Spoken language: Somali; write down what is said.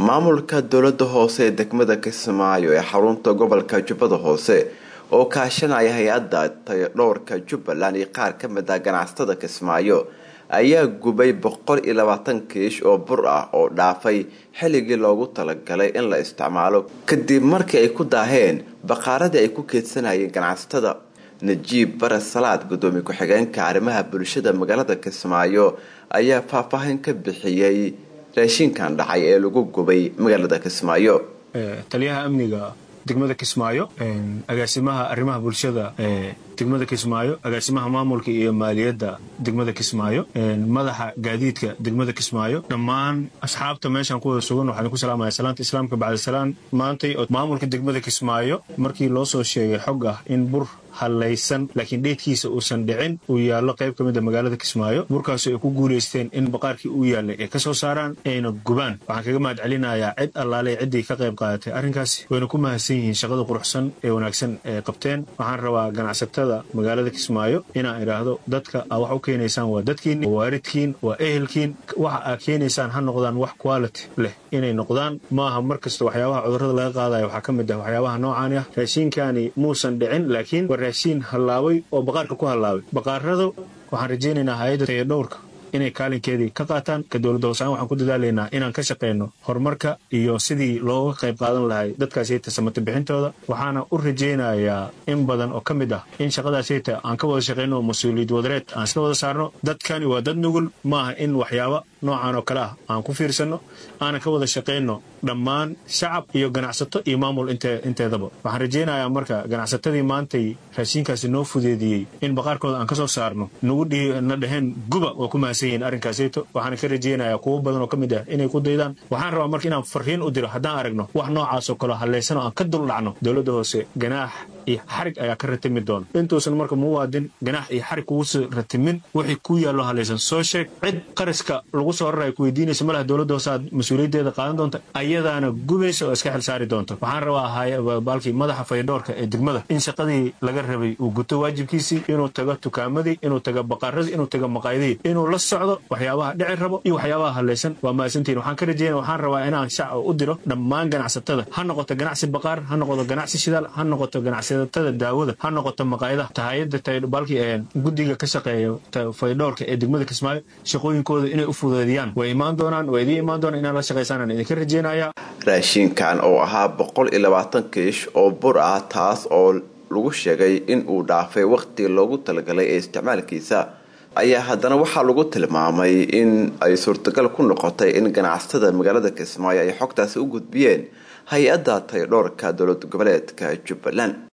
maamulka dowlada hoose ee degmada kismaayo ee xarunta gobolka jubbada hoose oo kaashanaya hay-adda tayodhowrka jubbaland iyo qaar ka mid ah ganacsatada kismaayo ayaa gubay boqol iyo labaatan kiish oo bur ah oo dhaafay xilligii loogu talagalay in la isticmaalo kadib markii ay ku daaheen baqaaradii ay ku keedsanayeen ganacsatada najiib bare salaad gudoomiye ku-xigeenka arrimaha bulshada magaalada kismaayo ayaa faahfaahin ka bixiyey raashinkan dhacay ee lagu gubay magaalada kismaayo taliyaha amniga degmada kismaayo agaasimaha arrimaha bulshada ee degmada kismaayo agaasimaha maamulka iyo maaliyadda degmada kismaayo madaxa gaadiidka degmada kismaayo dhammaan asxaabta meeshaan kuwada sugan waxaan ku salaamaya salaanta islaamka bacdisalaan maantay oo maamulka degmada kismaayo markii loo soo sheegay xog ah in bur hallaysan laakiin dheedkiisa uusan dhicin uu yaallo qayb ka mid a magaalada kismaayo burkaasoo ay ku guulaysteen in baqaarkii uu yaallay ay ka soo saaraan ayna gubaan waxaan kaga mahad celinayaa cid allaale ciddii ka qayb qaadatay arrinkaasi wayna ku mahadsan yihiin shaqada quruxsan ee wanaagsan ee qabteen waxaan rabaa ganacsatada magaalada kismaayo inaan idhaahdo dadka aa wax u keenaysaan waa dadkiin waa waaridkiin waa ehelkiin waxa aa keenaysaan ha noqdaan wax quality leh inay noqdaan maaha mar kasta waxyaabaha cudurrada laga qaadaya waxaa ka mid ah waxyaabaha noocaani ah raashiinkaani muusan dhicin laakiin waa raashiin hallaabay oo baqaarka ku hallaabay baqaaradu waxaan rajaynaynaa hay-adda tayadhowrka inay kaalinkeedii ka qaataan ka dowladda hoosaan waxaan ku dadaalaynaa inaan ka shaqayno horumarka iyo sidii looga qayb qaadan lahay dadkaasayta samata bixintooda waxaana u rajaynayaa in badan oo ka mid ah in shaqadaasayta aan ka wada shaqayno mas-uuliyad wadareed aan isla wada saarno dadkani waa dad nugul maaha in waxyaaba noocan oo kale ah aan ku fiirsanno aanan ka wada shaqayno dhammaan shacab iyo ganacsato iyo maamul inteedaba waxaan rajaynayaa marka ganacsatadii maantay raashiinkaasi noo fudeediyey in baqaarkooda aan ka soo saarno nagu na dhaheen guba waa ku mahadsan yihiin arrinkaasayto waxaana ka rajaynayaa kuwo badan oo ka mid ah inay ku daydaan waxaan rabaa marka inaan farriin u diro haddaan aragno wax noocaas oo kaleo hallaysanoo aan ka duldhacno dowladda hoose ganaax iyo xarig ayaa ka ratimi doona intuusan marka muwaadin ganaax iyo xarig kuguso ratimin wixii ku yaallo hallaysan soo sheeg cid qaraska lagu soo raraya ku weydiinaysa malaha dowladda hoose aad mas-uuliyaddeeda qaadan doonta ayadaana gubaysa oo iska xil saari doonto waxaan rabaa baalkii madaxa fayadhoorka ee degmada in shaqadii laga rabay uu guto waajibkiisii inuu tago tukaamadii inuu tago baqaaradii inuu tago maqaayadii inuu la socdo waxyaabaha dhici rabo iyo waxyaabaha hallaysan waa mahadsantihin waxaan ka rajayna waxaan rabaa inaan shacab u diro dhammaan ganacsatada ha noqoto ganacsi baqaar ha noqoto ganacsi shidaal ha noqoto ganacsatada daawada ha noqoto maqaayadaha tahayada baalkii ee guddiga ka shaqeeya faydhoorka ee degmada kismaayo shaqooyinkooda inay u fudeediyaan way imaan doonaan waa idiin imaan doonaan inaan la shaqaysaanaan idinka rajaynaya raashinkan oo ahaa boqol iyo labaatan kiish oo bur ah taas oo lagu sheegay in uu dhaafay waqtigii loogu talagalay ee isticmaalkiisa ayaa haddana waxaa lagu tilmaamay in ay suurtagal ku noqotay in ganacsatada magaalada kismaayo ay xogtaasi u gudbiyeen hay-adda tayodhoorka dowlad goboleedka jubbaland